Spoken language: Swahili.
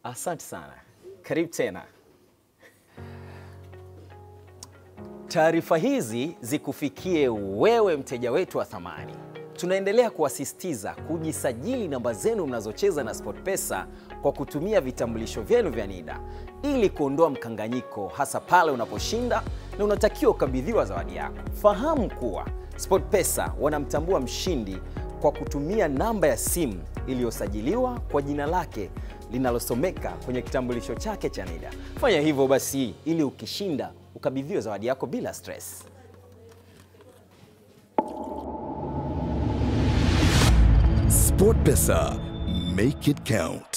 Asante sana, karibu tena. Taarifa hizi zikufikie wewe mteja wetu wa thamani. Tunaendelea kuwasisitiza kujisajili namba zenu mnazocheza na SportPesa kwa kutumia vitambulisho vyenu vya NIDA ili kuondoa mkanganyiko, hasa pale unaposhinda na unatakiwa ukabidhiwa zawadi yako. Fahamu kuwa SportPesa wanamtambua mshindi kwa kutumia namba ya simu iliyosajiliwa kwa jina lake linalosomeka kwenye kitambulisho chake cha NIDA. Fanya hivyo basi ili ukishinda ukabidhiwe zawadi yako bila stress. SportPesa, make it count.